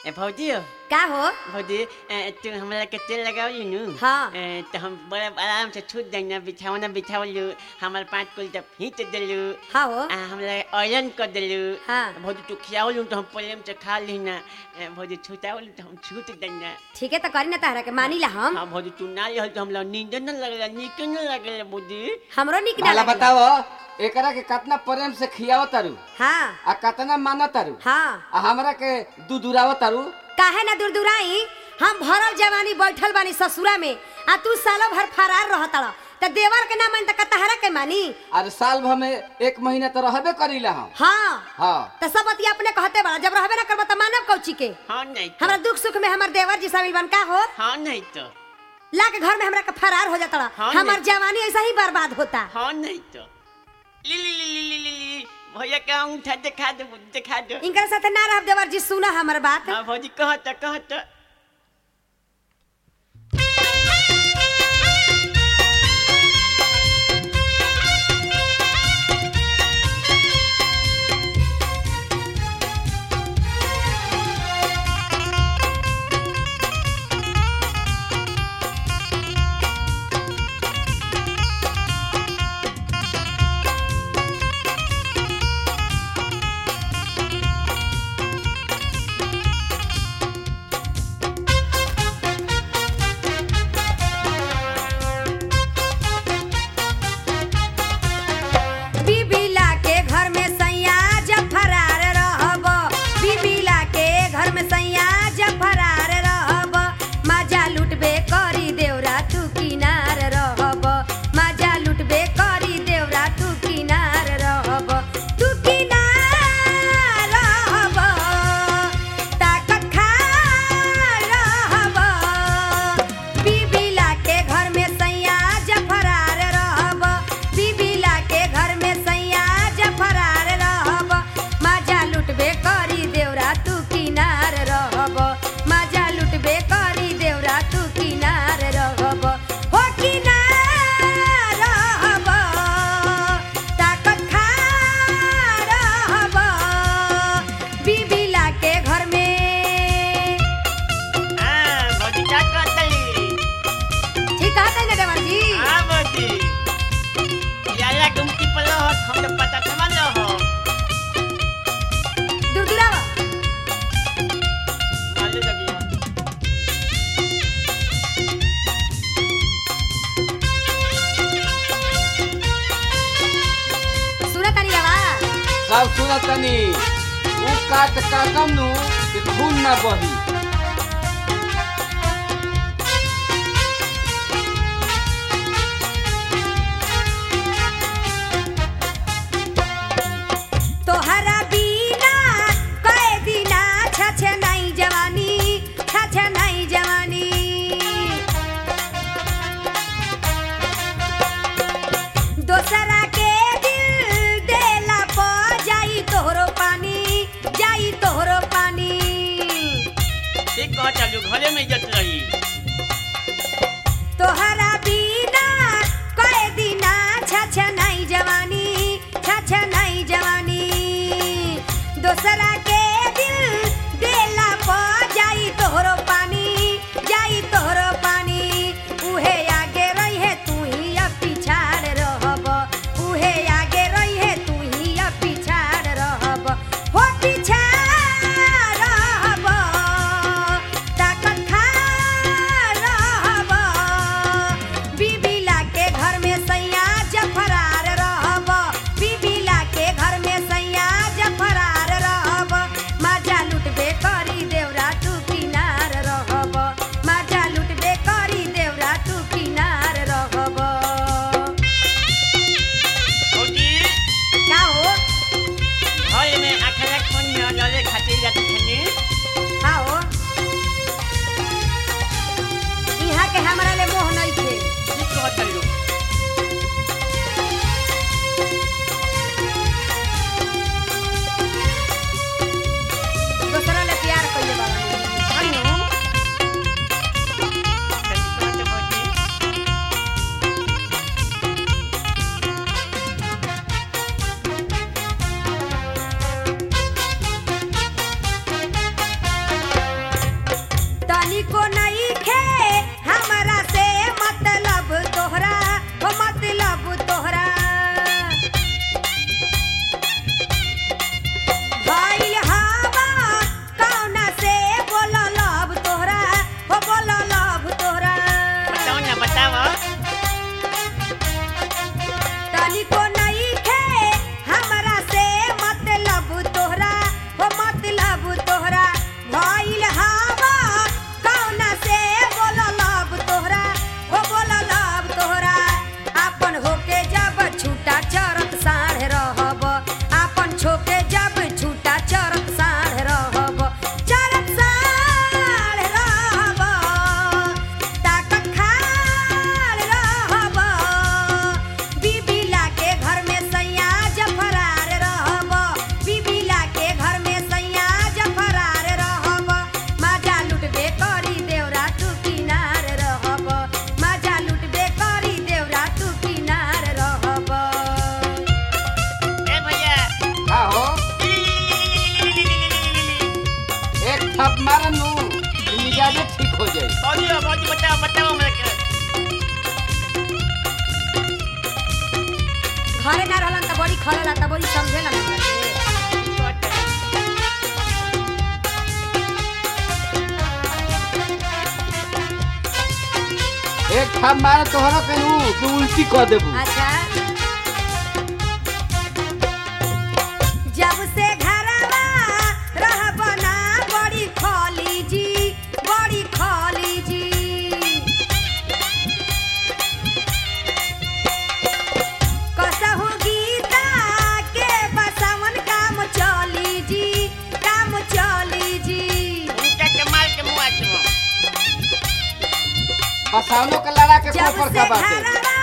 ए भौजी हो का हो भौजी ए, तू हमरा के तेल लगावली नु हाँ। ए, तो हम बड़ा आराम से छूट देना बिछावना बिछावलू हमार पाँच कुल तक खींच देलू हाँ हो आ हमरा आयरन कर देलू हाँ। भौजी तू खियावलू तो हम प्रेम से खा ली ना ए, भौजी छूटावलू तो हम छूट देना ठीक है तो करी ना तारा के मानी ला हम हाँ भौजी तू ना लिहल तो हमरा नींद न लगला नीक न लगला भौजी हमरो निक ना भला लागेला। बताओ एकरा के कितना प्रेम से खियाव तारू हाँ आ कितना माना तारू हाँ आ हमरा के दुदुराव तारू काहे ना दूर दूराई हम भरल जवानी बैठल बानी ससुरा में आ तू सालो भर फरार रहतड़ त देवर के ना मानी त कतहरा के मानी अरे साल भर में एक महीना तो रहबे करीला हम हाँ हाँ त सब बतिया अपने कहते बड़ा जब रहबे ना करबा त मानव कौची के हाँ नहीं तो हमरा दुख सुख में हमर देवर जी शामिल बन का हो हाँ नहीं तो ला के घर में हमरा के फरार हो जाता हाँ, हमर नहीं। जवानी ऐसा ही बर्बाद होता हाँ नहीं तो ली ली ली ली ली ली ली भैया का अंगूठा दिखा दो दिखा दो इनकर साथे ना रह देवर जी सुना हमर बात हाँ भौजी कहत कहत बीबीला के घर में सैया जब फरार रहब बीबीला के घर में सैया जब फरार रहब मजा लुटबे करी देवरा तू किनार रहब मजा लुटबे करी देवरा तू किनार रहब तू किनार रहब ताकत खा रहब बीबीला के घर में सैया जब फरार रहब बीबीला के घर में सैया जब फरार रहब मजा लुटबे करी देवरा तू किनार रहब मजा लुटबे करी देवरा तू किनार रहब हो किनार रहब ताकत खा रहब बीबीला के घर में हाँ भौजी क्या कहतली ठीक कहते ना देवर जी हाँ भौजी याला गुमती पर हो हम तो पता समझ लो हो दुरदुरावा मालूम लगी हो सुना तानी आवाज सब सुनत तनी ऊ काट काटम नु कि खून ना बही तोहरा बिना कए दिना छछे नहीं जवानी छछे नहीं जवानी दोसरा के दिल देला प जाई तोहरो पानी जाई तोहरो पानी ठीक कह चलू घरे में इज्जत रही तोहरा बिना कए दिना छछ नहीं जवानी छछ नहीं जवानी दोसरा के दिल देला प जाई तोहरो पानी जाई तोहरो पानी उहे आगे रही है तू ही अब पिछाड़ रहब उहे आगे रही है तू ही अब पिछाड़ रहब हो पिछाड़ रहब ताकत खा रहब बीबीला के घर में सैया जब फरार रहब बीबीला के घर में सैया जब फरार रहब थाप मारन नु कि मिजाजे ठीक हो जाई भौजी हो भौजी बताओ बताओ हमरा के घरे ना रहलन त बड़ी खलेला त बड़ी समझेला ना हमरा के। एक थाप मार तोहरा कहू कि उल्टी कर देबू अच्छा जब से घरवा रहब ना बड़ी खली जी बड़ी खली जी कसहु गीता के बसवन काम चली जी काम चली जी उनका के मार के मुआ के बसावनो के लड़ा के जब कोपर से का बाटे घरवा